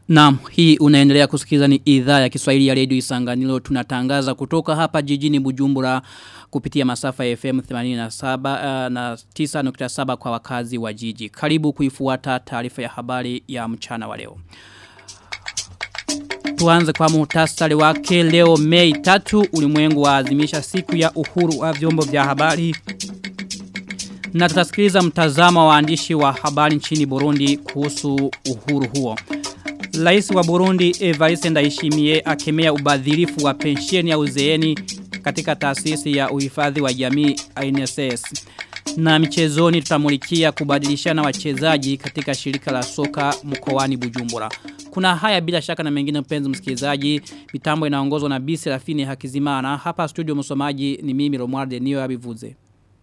Naam, hii unaendelea kusikiliza ni idhaa ya Kiswahili ya Radio Isanganiro. Tunatangaza kutoka hapa jijini Bujumbura kupitia masafa ya FM 87 uh, na 9.7 kwa wakazi wa jiji. Karibu kuifuata taarifa ya habari ya mchana wa leo. Tuanze kwa muhtasari wake leo Mei 3 ulimwengu waazimisha siku ya uhuru wa vyombo vya habari. Na tutasikiliza mtazamo wa waandishi wa habari nchini Burundi kuhusu uhuru huo. Rais wa Burundi Evariste Ndayishimiye akemea ubadhirifu wa pensheni ya uzeeni katika taasisi ya uhifadhi wa jamii INSS. Na michezoni tutamulikia kubadilishana wachezaji katika shirika la soka mkoani Bujumbura. Kuna haya bila shaka na mengine mpenzi msikilizaji. Mitambo inaongozwa na Bisi Rafini Hakizimana. Hapa studio msomaji ni mimi Romualde Niyo Abivuze.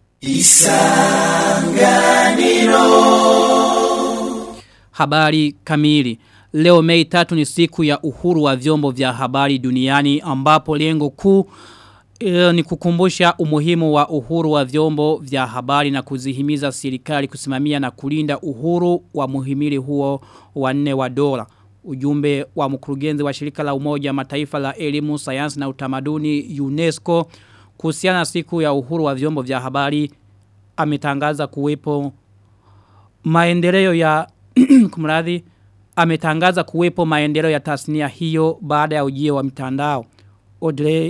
Isanganiro Habari kamili Leo mei tatu ni siku ya uhuru wa vyombo vya habari duniani ambapo lengo kuu e, ni kukumbusha umuhimu wa uhuru wa vyombo vya habari na kuzihimiza serikali kusimamia na kulinda uhuru wa muhimili huo wanne wa dola. Ujumbe wa mkurugenzi wa shirika la umoja mataifa la elimu, sayansi na utamaduni UNESCO kuhusiana na siku ya uhuru wa vyombo vya habari ametangaza kuwepo maendeleo ya kumradhi ametangaza kuwepo maendeleo ya tasnia hiyo baada ya ujio wa mitandao. Audrey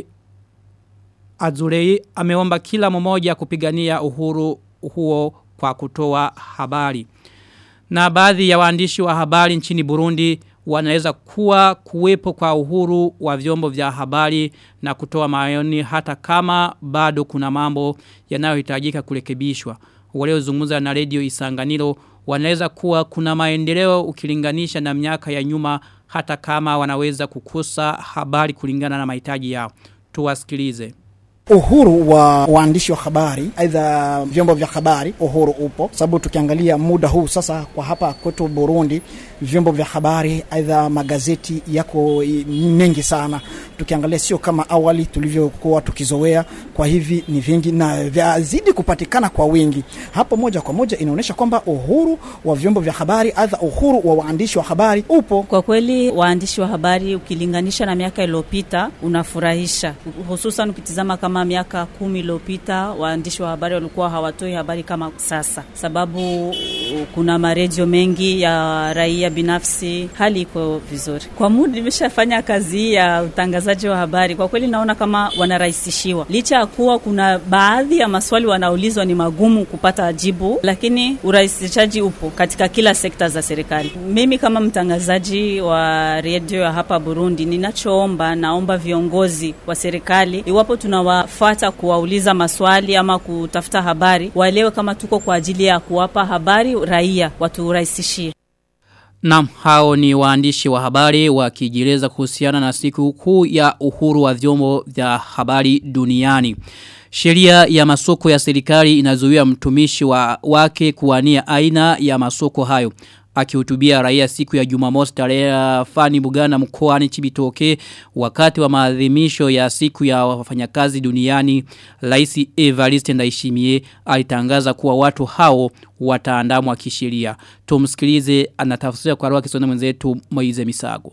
Azurei ameomba kila mmoja kupigania uhuru huo kwa kutoa habari. Na baadhi ya waandishi wa habari nchini Burundi wanaweza kuwa kuwepo kwa uhuru wa vyombo vya habari na kutoa maoni hata kama bado kuna mambo yanayohitajika kurekebishwa. Waliozungumza na Radio Isanganiro wanaweza kuwa kuna maendeleo ukilinganisha na miaka ya nyuma hata kama wanaweza kukosa habari kulingana na mahitaji yao. Tuwasikilize uhuru wa waandishi wa habari aidha vyombo vya habari uhuru upo sababu tukiangalia muda huu sasa kwa hapa kwetu Burundi vyombo vya habari aidha magazeti yako mengi sana tukiangalia sio kama awali tulivyokuwa tukizoea kwa hivi ni vingi na vyazidi kupatikana kwa wingi hapo moja kwa moja inaonyesha kwamba uhuru wa vyombo vya habari aidha uhuru wa waandishi wa habari upo kwa kweli waandishi wa habari ukilinganisha na miaka iliyopita unafurahisha hususan ukitizama kama kama miaka kumi iliyopita waandishi wa habari walikuwa hawatoi habari kama sasa, sababu kuna maredio mengi ya raia binafsi, hali iko vizuri. Kwa muda nimeshafanya kazi ya utangazaji wa habari, kwa kweli naona kama wanarahisishiwa, licha ya kuwa kuna baadhi ya maswali wanaulizwa ni magumu kupata jibu, lakini urahisishaji upo katika kila sekta za serikali. Mimi kama mtangazaji wa redio ya hapa Burundi, ninachoomba naomba viongozi wa serikali, iwapo tunawa kuwafuata kuwauliza maswali ama kutafuta habari waelewe kama tuko kwa ajili ya kuwapa habari raia waturahisishie Naam, hao ni waandishi wa habari wakijieleza kuhusiana na siku kuu ya uhuru wa vyombo vya habari duniani. Sheria ya masoko ya serikali inazuia mtumishi wa wake kuwania aina ya masoko hayo akihutubia raia siku ya Jumamosi tarehe Fani Bugana mkoani Chibitoke wakati wa maadhimisho ya siku ya wafanyakazi duniani Rais Evariste Ndayishimiye alitangaza kuwa watu hao wataandamwa kisheria. Tumsikilize anatafsiria kwa roho Kiswahili mwenzetu Moize Misago.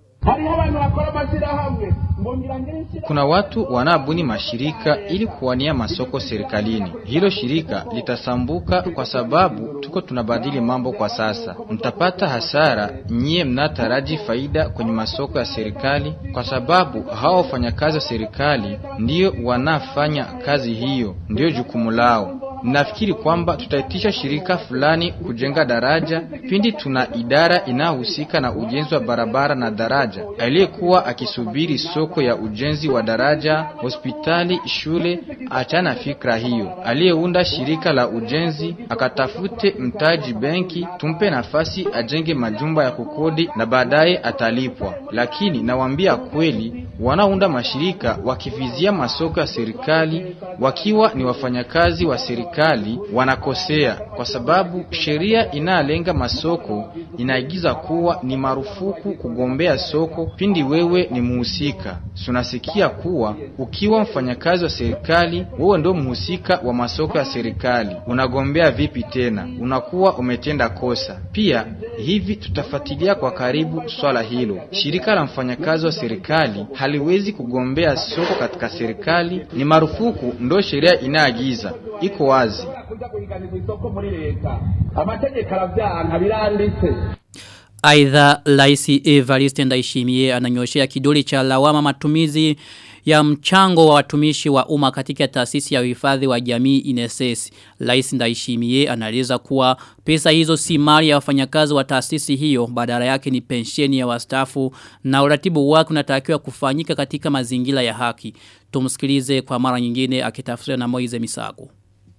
Kuna watu wanabuni mashirika ili kuwania masoko serikalini. Hilo shirika litasambuka kwa sababu tuko tunabadili mambo kwa sasa. Mtapata hasara nyie mnataraji faida kwenye masoko ya serikali kwa sababu hao wafanyakazi wa serikali ndio wanafanya kazi hiyo, ndio jukumu lao. Nafikiri kwamba tutaitisha shirika fulani kujenga daraja pindi tuna idara inayohusika na ujenzi wa barabara na daraja. Aliyekuwa akisubiri soko ya ujenzi wa daraja, hospitali, shule, achana fikra hiyo. Aliyeunda shirika la ujenzi akatafute mtaji benki, tumpe nafasi ajenge majumba ya kukodi na baadaye atalipwa. Lakini nawaambia kweli, wanaounda mashirika wakivizia masoko ya serikali wakiwa ni wafanyakazi wa serikali wanakosea, kwa sababu sheria inayolenga masoko inaagiza kuwa ni marufuku kugombea soko pindi wewe ni muhusika. Tunasikia kuwa ukiwa mfanyakazi wa serikali, wewe ndio mhusika wa masoko ya serikali, unagombea vipi tena? Unakuwa umetenda kosa. Pia hivi tutafuatilia kwa karibu swala hilo. Shirika la mfanyakazi wa serikali haliwezi kugombea soko katika serikali, ni marufuku, ndio sheria inaagiza, iko wazi. kuja kuhiganirwa isoko muri leta amategeko aravyanka biranditse Aidha Laisi Evariste Ndayishimiye ananyoshea kidole cha lawama matumizi ya mchango wa watumishi wa umma katika taasisi ya uhifadhi wa jamii INSS. Laisi Ndayishimiye anaeleza kuwa pesa hizo si mali ya wafanyakazi wa taasisi hiyo badala yake ni pensheni ya wastaafu na uratibu wake unatakiwa kufanyika katika mazingira ya haki. Tumsikilize kwa mara nyingine akitafsiriwa na Moize Misago.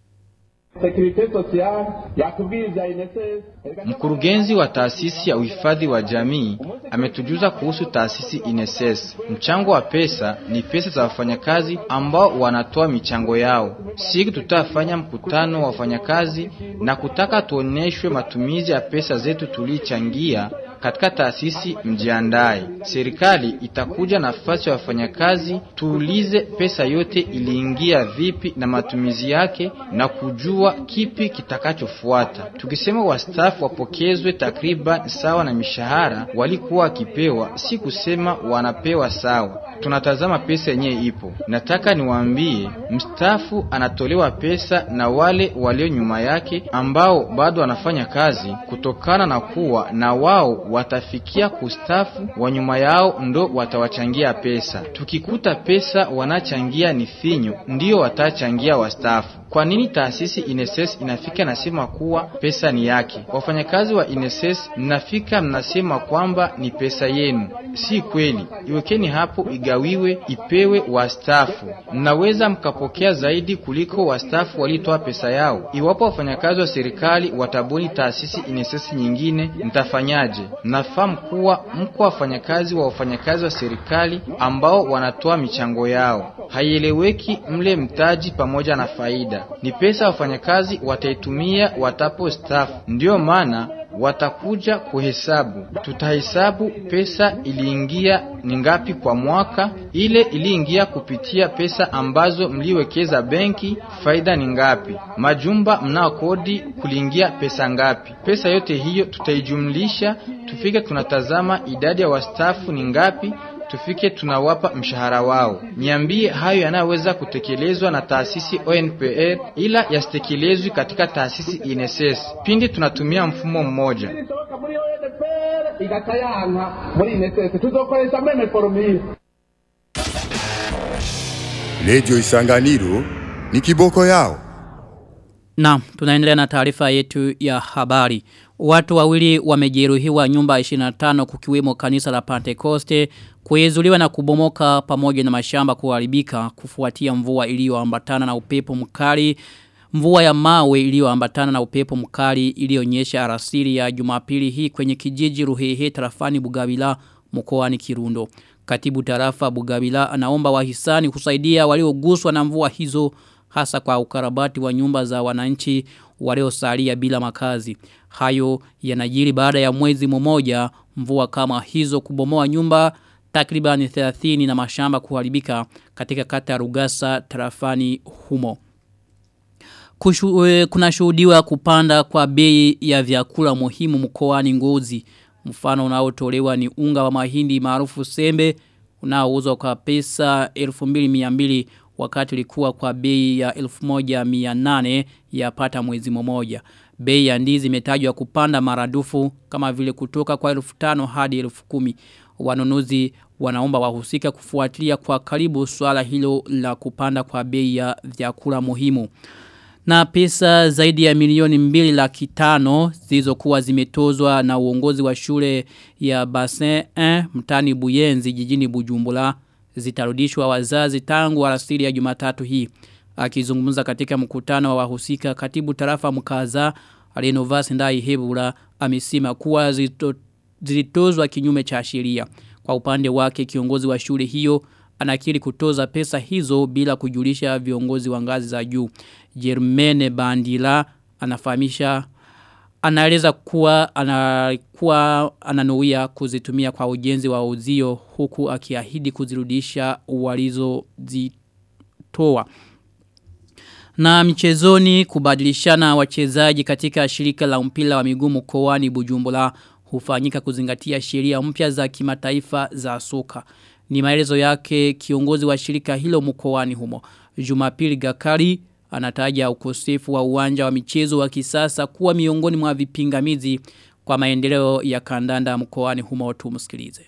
sekirite sosiyale yatubwiriza INSS Mkurugenzi wa taasisi ya uhifadhi wa jamii ametujuza kuhusu taasisi INSS. Mchango wa pesa ni pesa za wafanyakazi ambao wanatoa michango yao. Siku tutafanya mkutano wa wafanyakazi na kutaka tuoneshwe matumizi ya pesa zetu tulichangia katika taasisi mjiandae. Serikali itakuja nafasi ya wafanyakazi, tuulize pesa yote iliingia vipi na matumizi yake na kujua kipi kitakachofuata. Tukisema wastaafu wapokezwe takriban sawa na mishahara walikuwa wakipewa, si kusema wanapewa sawa. Tunatazama pesa yenyewe ipo. Nataka niwaambie, mstaafu anatolewa pesa na wale walio nyuma yake ambao bado wanafanya kazi, kutokana na kuwa na wao watafikia kustafu, wa nyuma yao ndo watawachangia pesa. Tukikuta pesa wanachangia ni finyo, ndio watachangia wastaafu. Kwa nini taasisi INSS inafika nasema kuwa pesa ni yake? Wafanyakazi wa INSS mnafika mnasema kwamba ni pesa yenu. Si kweli. Iwekeni hapo igawiwe, ipewe wastaafu. Mnaweza mkapokea zaidi kuliko wastaafu walitoa pesa yao. Iwapo wafanyakazi wa serikali watabuni taasisi INSS nyingine, mtafanyaje? Mnafahamu kuwa mko wafanyakazi wa wafanyakazi wa serikali ambao wanatoa michango yao. Haieleweki mle mtaji pamoja na faida ni pesa wafanyakazi wataitumia watapo staff. Ndiyo maana watakuja kuhesabu. Tutahesabu pesa iliingia ni ngapi kwa mwaka, ile iliingia kupitia pesa ambazo mliwekeza benki, faida ni ngapi, majumba mnao kodi kuliingia pesa ngapi. Pesa yote hiyo tutaijumlisha, tufike tunatazama idadi ya wastaafu ni ngapi tufike tunawapa mshahara wao. Niambie hayo yanayoweza kutekelezwa na taasisi ONPR ila yasitekelezwi katika taasisi INSS pindi tunatumia mfumo mmoja. ishoboka muri ONPR igata yanka muri INSS tuzokoresha meme formule Radio Isanganiro ni kiboko yao. Na tunaendelea na taarifa yetu ya habari. Watu wawili wamejeruhiwa nyumba 25 kukiwemo kanisa la Pentecoste kuezuliwa na kubomoka pamoja na mashamba kuharibika kufuatia mvua iliyoambatana na upepo mkali mvua ya mawe iliyoambatana na upepo mkali iliyonyesha arasili ya Jumapili hii kwenye kijiji Ruhehe tarafani Bugabila mkoani Kirundo. Katibu tarafa Bugabila anaomba wahisani kusaidia walioguswa na mvua hizo hasa kwa ukarabati wa nyumba za wananchi waliosalia bila makazi. Hayo yanajiri baada ya mwezi mmoja mvua kama hizo kubomoa nyumba takribani 30 na mashamba kuharibika katika kata ya Rugasa tarafani humo. Kushu, e, kuna shuhudiwa kupanda kwa bei ya vyakula muhimu mkoani Ngozi. Mfano unaotolewa ni unga wa mahindi maarufu sembe unaouzwa kwa pesa 1200 wakati ulikuwa kwa bei ya 1800 yapata mwezi mmoja. Bei ya ndizi imetajwa kupanda maradufu kama vile kutoka kwa 1500 hadi 10000. Wanunuzi wanaomba wahusika kufuatilia kwa karibu swala hilo la kupanda kwa bei ya vyakula muhimu. Na pesa zaidi ya milioni mbili laki tano zilizokuwa zimetozwa na uongozi wa shule ya Bassin 1 mtani Buyenzi jijini Bujumbura zitarudishwa wazazi tangu alasiri ya Jumatatu hii. Akizungumza katika mkutano wa wahusika katibu tarafa mkaza Renovas Ndai Hebura amesema kuwa zito, zilitozwa kinyume cha sheria. Kwa upande wake kiongozi wa shule hiyo anakiri kutoza pesa hizo bila kujulisha viongozi wa ngazi za juu. Jermene Bandila anafahamisha anaeleza kuwa anakuwa ananuia kuzitumia kwa ujenzi wa uzio huku akiahidi kuzirudisha walizozitoa. Na michezoni kubadilishana wachezaji katika shirika la mpira wa miguu mkoani Bujumbura hufanyika kuzingatia sheria mpya za kimataifa za soka. Ni maelezo yake kiongozi wa shirika hilo mkoani humo. Jumapili Gakari anataja ukosefu wa uwanja wa michezo wa kisasa kuwa miongoni mwa vipingamizi kwa maendeleo ya kandanda mkoani humo tumsikilize.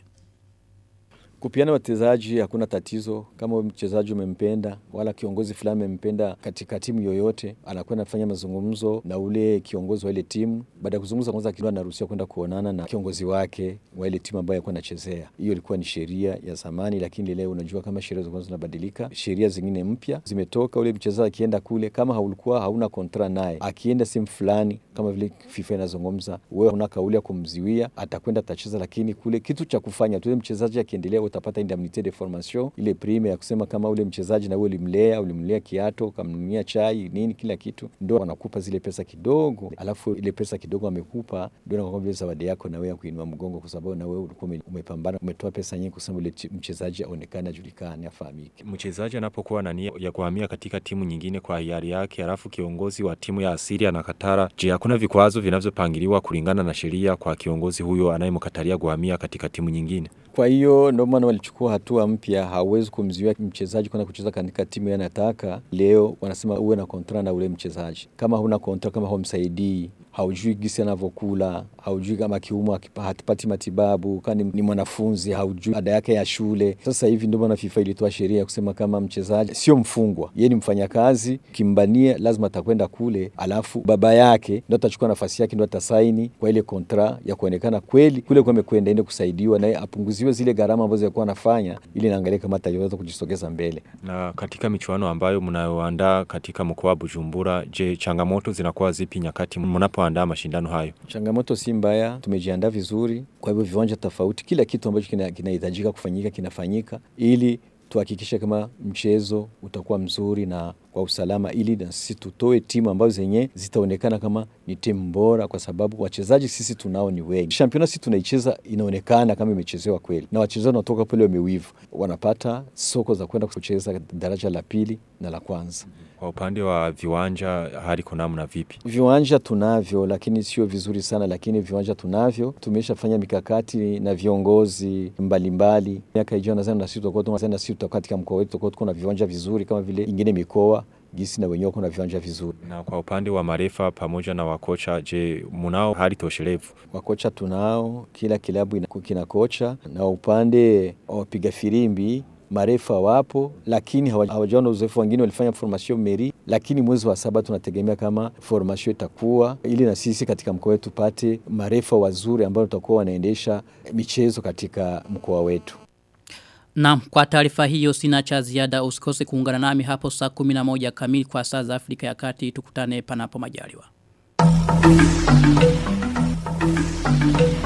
Kupiana wachezaji hakuna tatizo kama mchezaji umempenda wala kiongozi fulani amempenda katika timu yoyote, anakwenda kufanya mazungumzo na ule kiongozi wa ile timu. Baada ya kuzungumza kwanza, kidogo anaruhusiwa kwenda kuonana na kiongozi wake wa ile timu ambayo alikuwa anachezea. Hiyo ilikuwa ni sheria ya zamani, lakini leo unajua kama sheria zilikuwa zinabadilika, sheria zingine mpya zimetoka. Ule mchezaji akienda kule, kama haulikuwa hauna kontra naye, akienda sehemu fulani, kama vile FIFA inazungumza, wewe una kauli ya kumziwia, atakwenda atacheza, lakini kule kitu cha kufanya tu, mchezaji akiendelea utapata indemnité de formation, ile prime ya kusema kama ule mchezaji na wewe ulimlea, ulimlea kiato, ukamnunia chai nini, kila kitu, ndio wanakupa zile pesa kidogo, alafu ile pesa kidogo amekupa ndio inakuwa vile zawadi yako na wewe kuinua mgongo, kwa sababu na wewe ulikuwa umepambana, umetoa pesa nyingi kusema ule mchezaji aonekane, ajulikane, afahamike. Mchezaji anapokuwa na nia ya kuhamia katika timu nyingine kwa hiari yake, alafu kiongozi wa timu ya asili anakatara, je, hakuna vikwazo vinavyopangiliwa kulingana na sheria kwa kiongozi huyo anayemkatalia kuhamia katika timu nyingine? Kwa hiyo ndio maana walichukua hatua mpya. Hawezi kumzuia mchezaji kwenda kucheza katika timu yanataka. Leo wanasema uwe na kontra na ule mchezaji. Kama huna kontra, kama haumsaidii, haujui gisi anavyokula, haujui kama kiumwa hatipati matibabu, kama ni mwanafunzi, haujui ada yake ya shule. Sasa hivi ndio maana FIFA ilitoa sheria ya kusema kama mchezaji sio mfungwa, yeye ni mfanyakazi, kimbania lazima atakwenda kule, alafu baba yake ndio atachukua nafasi yake, ndio atasaini kwa ile kontra ya kuonekana kweli kule kwa amekwenda ende kusaidiwa, naye apunguziwe zile gharama ambazo alikuwa anafanya, ili naangalia kama ataweza kujisogeza mbele. Na katika michuano ambayo mnayoandaa katika mkoa wa Bujumbura, je, changamoto zinakuwa zipi nyakati mnapoandaa mashindano hayo? Changamoto si mbaya, tumejiandaa vizuri. Kwa hivyo viwanja tofauti, kila kitu ambacho kinahitajika kina kufanyika kinafanyika ili tuhakikishe kama mchezo utakuwa mzuri na kwa usalama, ili na sisi tutoe timu ambazo zenye zitaonekana kama ni timu bora, kwa sababu wachezaji sisi tunao ni wengi. Championa sisi tunaicheza inaonekana kama imechezewa kweli, na wachezaji wanatoka pale wamewivu, wanapata soko za kwenda kucheza daraja la pili na la kwanza. Kwa upande wa viwanja hali kuna namna vipi? Viwanja tunavyo, lakini sio vizuri sana, lakini viwanja tunavyo. Tumeshafanya mikakati na viongozi mbalimbali. Miaka ijayo nadhani na sisi tutakuwa na sisi tutakuwa katika mkoa wetu tutakuwa tuko na viwanja vizuri kama vile ingine mikoa gisi na wenyewe kuna viwanja vizuri. Na kwa upande wa marefa pamoja na wakocha, je, munao hali toshelevu? Wakocha tunao, kila kilabu kina kocha, na upande wa wapiga firimbi marefa wapo, lakini hawajaona uzoefu. Wengine walifanya formation meri, lakini mwezi wa saba tunategemea kama formation itakuwa ili na sisi katika mkoa wetu tupate marefa wazuri ambao tutakuwa wanaendesha michezo katika mkoa wetu. Na kwa taarifa hiyo sina cha ziada usikose kuungana nami hapo saa 11 kamili kwa saa za Afrika ya Kati tukutane panapo majaliwa.